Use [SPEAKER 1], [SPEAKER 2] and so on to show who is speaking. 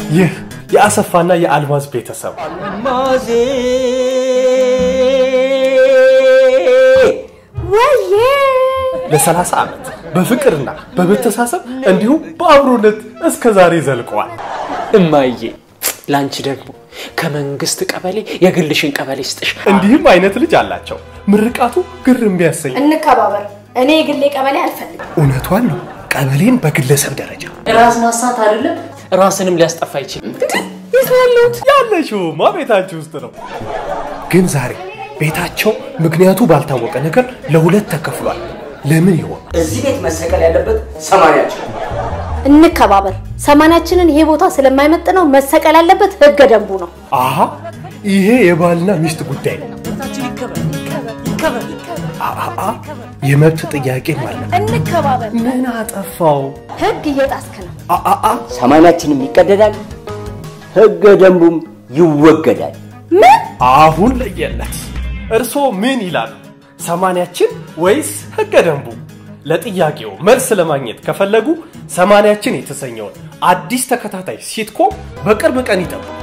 [SPEAKER 1] ይህ የአሰፋና የአልማዝ ቤተሰብ
[SPEAKER 2] አልማዜ
[SPEAKER 3] ወዬ
[SPEAKER 1] ለ30 ዓመት በፍቅርና በመተሳሰብ እንዲሁም በአብሮነት እስከ ዛሬ ዘልቀዋል።
[SPEAKER 4] እማዬ ላንቺ ደግሞ ከመንግስት ቀበሌ የግልሽን ቀበሌ ስጥሽ።
[SPEAKER 1] እንዲህም አይነት ልጅ አላቸው። ምርቃቱ ግር የሚያሰኝ
[SPEAKER 3] እንከባበር። እኔ የግሌ ቀበሌ አልፈልግም።
[SPEAKER 1] እውነቷን ነው። ቀበሌን በግለሰብ ደረጃ
[SPEAKER 4] ራስ ማሳት አይደለም ራስንም ሊያስጠፋ አይችልም።
[SPEAKER 1] ያለሽውማ ቤታችሁ ውስጥ ነው። ግን ዛሬ ቤታቸው ምክንያቱ ባልታወቀ ነገር ለሁለት ተከፍሏል። ለምን ይሆን?
[SPEAKER 2] እዚህ ቤት መሰቀል ያለበት ሰማንያችን
[SPEAKER 3] እንከባበር። ሰማንያችንን ይሄ ቦታ ስለማይመጥነው መሰቀል ያለበት ህገ ደንቡ ነው።
[SPEAKER 1] አሀ ይሄ የባልና ሚስት ጉዳይ ነው። አአ የመብት ጥያቄም አለ።
[SPEAKER 3] እንከባበር።
[SPEAKER 1] ምን አጠፋው?
[SPEAKER 3] ህግ እየጣስክ ነው።
[SPEAKER 1] አአ
[SPEAKER 2] ሰማንያችንም ይቀደዳል፣ ህገ ደንቡም ይወገዳል።
[SPEAKER 3] ምን
[SPEAKER 1] አሁን ለየለት። እርስዎ ምን ይላሉ? ሰማንያችን ወይስ ህገ ደንቡ? ለጥያቄው መልስ ለማግኘት ከፈለጉ ሰማንያችን የተሰኘውን አዲስ ተከታታይ ሲትኮም በቅርብ ቀን ይጠብቁ።